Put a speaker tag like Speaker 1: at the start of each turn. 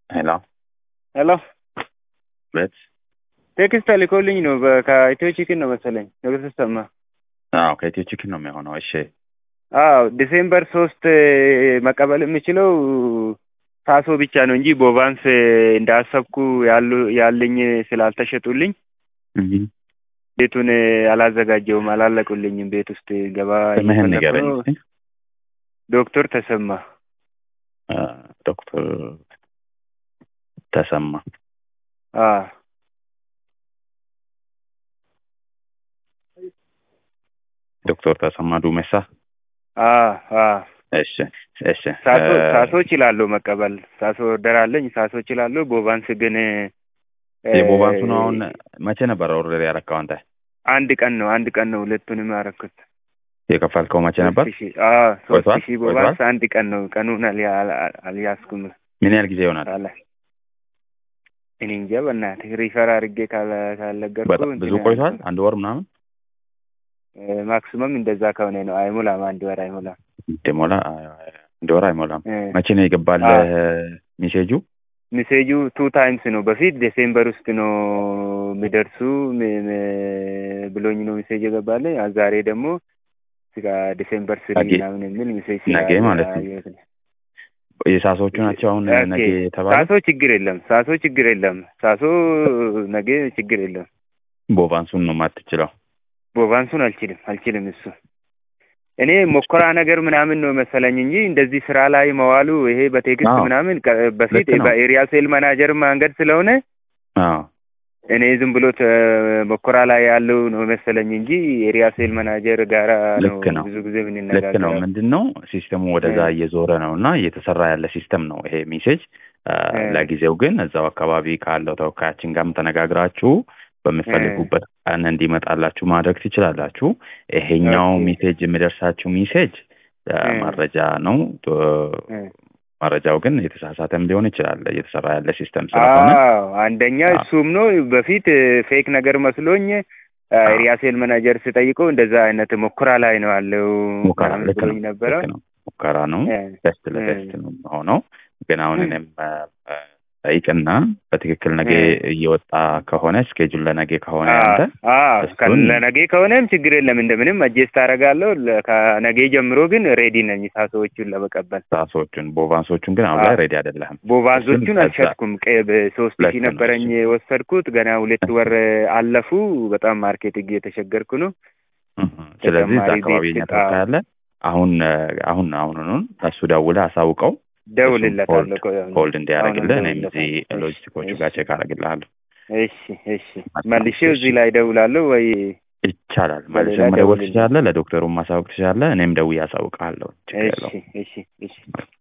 Speaker 1: ሄሎ
Speaker 2: ሄሎ
Speaker 1: ቤት
Speaker 2: ቴክስት ተልኮልኝ ነው በ- ከኢትዮ ቺክን ነው መሰለኝ ንጉስ ተሰማ
Speaker 1: አዎ ከኢትዮ ቺክን ነው የሚሆነው። እሺ
Speaker 2: አዎ ዲሴምበር ሶስት መቀበል የምችለው ሳሶ ብቻ ነው እንጂ ቦቫንስ እንዳሰብኩ ያሉ ያለኝ ስላልተሸጡልኝ
Speaker 1: እህ
Speaker 2: ቤቱን አላዘጋጀውም፣ አላለቁልኝም። ቤት ውስጥ ገባ
Speaker 1: ስምህን
Speaker 2: እየፈለኩ
Speaker 1: ንገረኝ
Speaker 2: ነው።
Speaker 1: እስኪ።
Speaker 2: ዶክተር ተሰማ
Speaker 1: አ፣ ዶክተር ተሰማ
Speaker 2: አ
Speaker 1: ዶክተር ተሰማ ዱሜሳ።
Speaker 2: አ አ
Speaker 1: እሺ እሺ
Speaker 2: ሳሶ
Speaker 1: እ፣
Speaker 2: ሳሶ እችላለሁ መቀበል። ሳሶ ኦርደር አለኝ። ሳሶ እችላለሁ። ቦቫንስ ግን እ፣
Speaker 1: የቦባንሱ ነው። አሁን መቼ ነበረ ኦርደር ያረካው አንተ?
Speaker 2: አንድ ቀን ነው አንድ ቀን ነው ሁለቱንም ያደረኩት።
Speaker 1: የከፈልከው መቼ ነበር?
Speaker 2: ሶስት ሺህ አዎ ሶስት
Speaker 1: ቆይቷል?
Speaker 2: ሺህ
Speaker 1: ቆይቷል?
Speaker 2: ቦቫንስ አንድ ቀን ነው። ቀኑን አልያ- አል- አልያዝኩም
Speaker 1: ምን ያህል ጊዜ ይሆናል?
Speaker 2: አለ እኔ እንጃ በእናትህ ሪፈር አድርጌ ካለ- ካልነገርኩህ
Speaker 1: በጣም ብዙ
Speaker 2: እንትን
Speaker 1: ቆይቷል። አንድ ወር ምናምን
Speaker 2: እ፣ ማክሲመም እንደዛ ከሆነ ነው። አይሞላም፣ አንድ ወር አይሞላም።
Speaker 1: እንደሞላ አንድ ወር አይሞላም።
Speaker 2: እ፣
Speaker 1: መቼ ነው የገባልህ ሜሴጁ?
Speaker 2: ሜሴጁ ቱ ታይምስ ነው። በፊት ዴሴምበር ውስጥ ነው የሚደርሱ ም- ም- ብሎኝ ነው ሜሴጅ የገባልኝ። አ- ዛሬ ደግሞ ስጋ ዴሴምበር ስሪ
Speaker 1: ነገ-
Speaker 2: ምናምን የሚል ሜሴጅ
Speaker 1: ነገ ማለት ነው። የሳሶቹ ናቸው አሁን
Speaker 2: ኦኬ።
Speaker 1: ነገ የተባለ
Speaker 2: ሳሶ ችግር የለም። ሳሶ ችግር የለም። ሳሶ ነገ ችግር የለም።
Speaker 1: ቦቫንሱን ነው የማትችለው።
Speaker 2: ቦቫንሱን አልችልም አልችልም። እሱ እኔ ሞከራ ነገር ምናምን ነው መሰለኝ እንጂ እንደዚህ ስራ ላይ መዋሉ ይሄ በቴክስት
Speaker 1: አዎ።
Speaker 2: ምናምን ቀ- በፊት
Speaker 1: ልክ ነው።
Speaker 2: በኤሪያ ሴል ማናጀር መንገድ ስለሆነ
Speaker 1: አዎ
Speaker 2: እኔ ዝም ብሎ ተ- ሞከራ ላይ ያለው ነው መሰለኝ እንጂ ኤሪያ ሴል ማናጀር ጋራ ነው
Speaker 1: ልክ ነው።
Speaker 2: ብዙ ጊዜ
Speaker 1: ልክ ነው።
Speaker 2: የምንነጋገረው።
Speaker 1: ምንድን ነው ሲስተሙ ወደዛ
Speaker 2: እ።
Speaker 1: እየዞረ ነው እና እየተሰራ ያለ ሲስተም ነው ይሄ ሜሴጅ። አ፣
Speaker 2: እ።
Speaker 1: ለጊዜው ግን እዛው አካባቢ ካለው ተወካያችን ጋርም ተነጋግራችሁ በምትፈልጉበት ቀን እንዲመጣላችሁ ማድረግ ትችላላችሁ። ይሄኛው
Speaker 2: ኦኬ።
Speaker 1: ሜሴጅ የሚደርሳችሁ ሜሴጅ አ፣
Speaker 2: እ።
Speaker 1: መረጃ ነው። ቶ-
Speaker 2: እ።
Speaker 1: መረጃው ግን የተሳሳተም ሊሆን ይችላል እየተሰራ ያለ ሲስተም ስለሆነ
Speaker 2: አዎ አንደኛ
Speaker 1: አዎ።
Speaker 2: እሱም ነው። በፊት ፌክ ነገር መስሎኝ
Speaker 1: አዎ።
Speaker 2: ኤሪያ ሴል ማናጀር ስጠይቀው እንደዛ አይነት ሞከራ ላይ ነው ያለው
Speaker 1: ሙከራ
Speaker 2: ምናምን
Speaker 1: ልክ ነው
Speaker 2: ብሎኝ ነበረ።
Speaker 1: ልክ ነው ሙከራ ነው
Speaker 2: እ።
Speaker 1: ቴስት
Speaker 2: እ።
Speaker 1: ለቴስት ነው ሆነው ግን አሁን
Speaker 2: እ።
Speaker 1: እኔም አ፣ አ፣ ጠይቅና በትክክል ነገ
Speaker 2: እ።
Speaker 1: እየወጣ ከሆነ ስኬጁል ለነገ ከሆነ
Speaker 2: አዎ
Speaker 1: ያንተ
Speaker 2: አዎ፣
Speaker 1: እሱን-
Speaker 2: ከ- ለነገ ከሆነም ችግር የለም እንደምንም አጀስት አደርጋለሁ። ለ- ከነገ ጀምሮ ግን ሬዲ ነኝ ሳሶዎቹን ለመቀበል።
Speaker 1: ሳሶቹን ቦቫንሶቹን ግን አሁን
Speaker 2: አዎ።
Speaker 1: ላይ ሬዲ አይደለህም።
Speaker 2: ቦቫንሶቹን
Speaker 1: እሱን
Speaker 2: አልሸጥኩም። ቀ- በሶስት
Speaker 1: ሁለት
Speaker 2: ሺህ
Speaker 1: ነው
Speaker 2: ነበረኝ
Speaker 1: እሱ።
Speaker 2: የወሰድኩት ገና ሁለት ወር አለፉ። በጣም ማርኬቲንግ የተቸገርኩ ነው።
Speaker 1: እህ፣ ስለዚህ እዛ
Speaker 2: ተጨማሪ
Speaker 1: አካባቢ
Speaker 2: ቤት
Speaker 1: እኛ ተወካይ አለ። አሁን አ፣ አሁን አሁኑን እሱ ደውለህ አሳውቀው
Speaker 2: ደውልለታለሁ። ቆይ አሁን-
Speaker 1: ሆልድ እንዲያደርግልህ
Speaker 2: አሁን
Speaker 1: እኔም እዚህ
Speaker 2: ደውልለታለሁ።
Speaker 1: ሎጂስቲኮቹ
Speaker 2: እሺ፣
Speaker 1: ጋር ቼክ አደርግልሃለሁ።
Speaker 2: እሺ እሺ። መልሼ እዚህ ላይ ደውላለሁ ወይ
Speaker 1: ይቻላል
Speaker 2: በሌላ
Speaker 1: መልሰህ መደወል
Speaker 2: ደውልልኝ።
Speaker 1: ትችላለህ። ለዶክተሩም ማሳወቅ ትችላለህ። እኔም ደውዬ አሳውቅሃለሁ። ችግር
Speaker 2: እሺ
Speaker 1: የለውም።
Speaker 2: እሺ እሺ